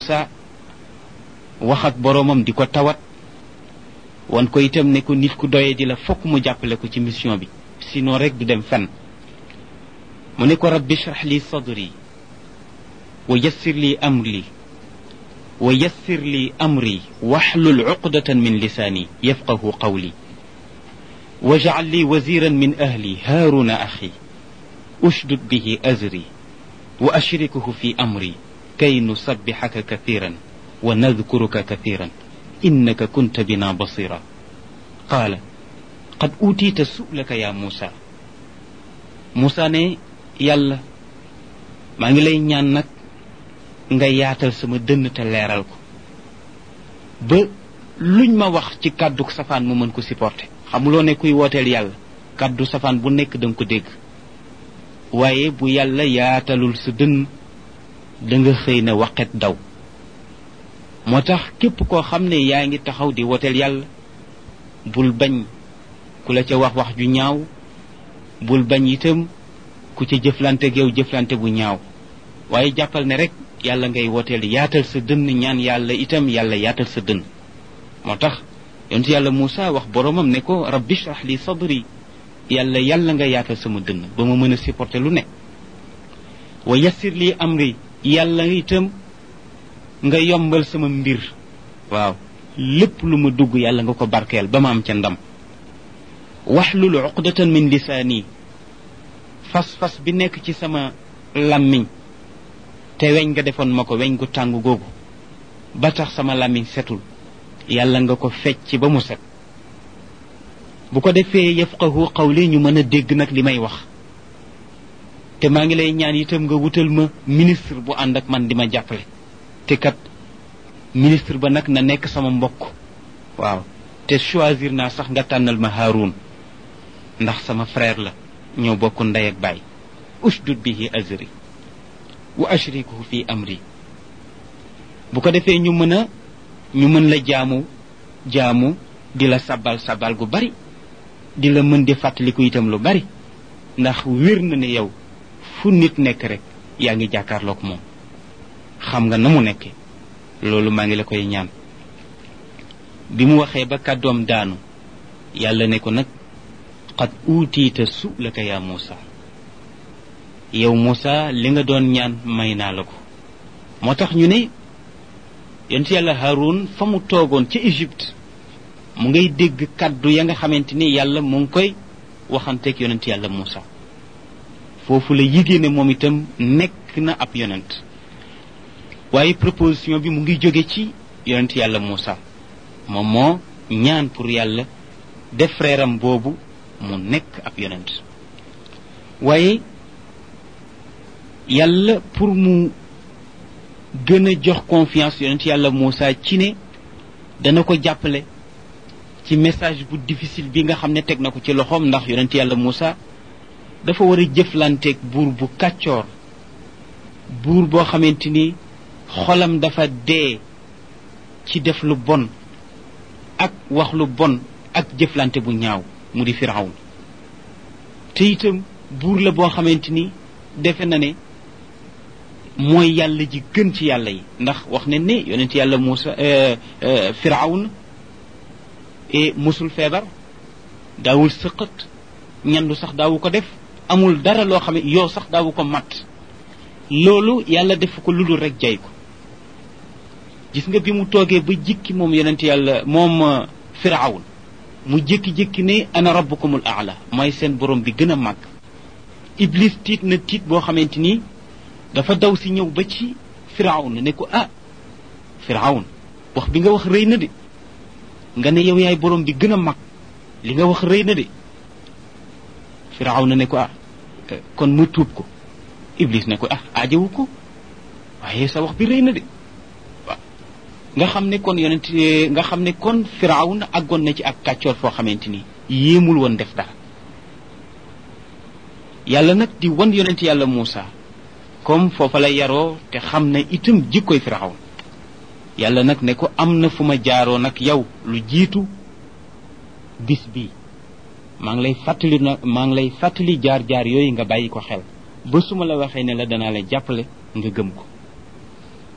Muusa wax ak boroomam di ko tawat wan ko itam ne ko nit ku doye di la fokk mu jàppale ko ci mission bi sinon rek du dem fenn mu ne ko rabbi shrah li sadri wa yassir li amri wa yassir li amri waxlul uqdatan min lisaani yafqahu qawli wajcal li waziran min ahli haaruna axi ushdud bihi azri wa ashrikuhu fi amri kay nusabbixaka kathiran wa nadkuruka kathiran innaka kunta bina basira qaala qad uutiita su'laka ya muusa muusa ne yàlla maa ngi lay ñaan nag nga yaatal sama dënn te leeral ko ba luñ ma wax ci kàddu safaan mu mën ko supporter xamuloo ne kuy wooteel yàlla kàddu safaan bu nekk danga ko dégg waaye bu yàlla yaatalul sa dënn da nga xëy na waqet daw moo tax képp koo xam ne yaa ngi taxaw di wooteel yàlla bul bañ ku la ca wax wax ju ñaaw bul bañ itam ku ca jëflante geew jëflante bu ñaaw waaye jàppal ne rek yàlla ngay wooteel yaatal sa dënn ñaan yàlla itam yàlla yaatal sa dënn moo tax yontu yàlla Moussa wax boromam ne ko rabbi shrah li sadri yàlla yàlla nga yaatal sama dënn ba ma mën a supporter lu ne wa yassir li amri yàlla itam nga yombal sama mbir waaw lépp lu ma dugg yàlla nga ko barkeel ba ma am ca ndam waxlul uqdatan min lisaani fas-fas bi nekk ci sama làmmiñ te weñ nga defoon ma ko weñ gu tàng googu ba tax sama làmmiñ setul yàlla nga ko fecc ba mu set bu ko defee yafqahu qawli ñu mën a dégg nag li may wax te maa ngi lay ñaan itam nga wutal ma ministre bu ànd ak man di ma jàppale te kat ministre ba nag na nekk sama mbokk waaw te choisir naa sax nga tànnal ma Haroun ndax sama frère la ñoo bokk ndey ak baay ushdud bihi azri wa ashrikuhu fi amri bu ko defee ñu mën a ñu mën la jaamu jaamu di la sabal sabal gu bari di la mën di fàttaliku itam lu bari ndax wér na ne yow fu nit nekk rek yaa ngi jàkkaarloog moom xam nga na mu nekkee loolu maa ngi la koy ñaan bi mu waxee ba kàddoom daanu yàlla ne ko nag qad uutiita su'laka yaa Muusa yow Muusa li nga doon ñaan may naa la ko moo tax ñu ne yonent yàlla Haroun fa mu toogoon ci Égypte mu ngay dégg kàddu ya nga xamante ni yàlla mu ngi koy waxanteeg yonent yàlla Muusa foofu la yigée ne moom itam nekk na ab yonent waaye proposition bi mu ngi jóge ci yonent yàlla Muusa moom moo ñaan pour yàlla def frère am boobu mu nekk ab yonent waaye yàlla pour mu gën a jox confiance yonent yàlla Muusa ci ne dana ko jàppale ci message bu difficile bi nga xam ne teg na ko ci loxoom ndax yonent yàlla Muusa dafa war a jëflanteeg buur bu kàccoor buur boo xamante ni xolam dafa dee ci def lu bon ak wax lu bon ak jëflante bu ñaaw mu di firawn te itam buur la boo xamante ni defe na ne mooy yàlla ji gën ci yàlla yi ndax wax ne ne yonent yàlla Muusa firawn e musul feebar daawul sëqat ñandu sax daawu ko def amul dara loo xam ne yow sax daawu ko mat loolu yàlla def ko lu dul rek jay ko gis nga bi mu toogee ba jikki moom yonent yàlla moom firawn mu jékki-jékki ne ana rabbukumul aala mooy seen borom bi gën a màgg iblis tiit na tiit boo xamante ni dafa daw si ñëw ba ci firawn ne ko ah firawn wax bi nga wax rëy na de nga ne yow yaay borom bi gën a mag li nga wax rëy na de firawn ne ko ah kon mu tuub ko iblis ne ko ah aajawu ko waaye sa wax bi rëy na de waaw nga xam ne kon yonent nga xam ne kon firawn àggoon na ci ak kàccoor foo xamante ni yéemul woon def dara yàlla nag di wan yonent yàlla Muusa comme foofa la yaroo te xam ne itam jikkoy firawn yàlla nag ne ko am na fu ma jaaroo nag yow lu jiitu bis bi maa ngi lay fàttali nag maa ngi lay fàttali jaar jaar yooyu nga bàyyi ko xel ba su ma la waxee ne la danaa la jàppale nga gëm ko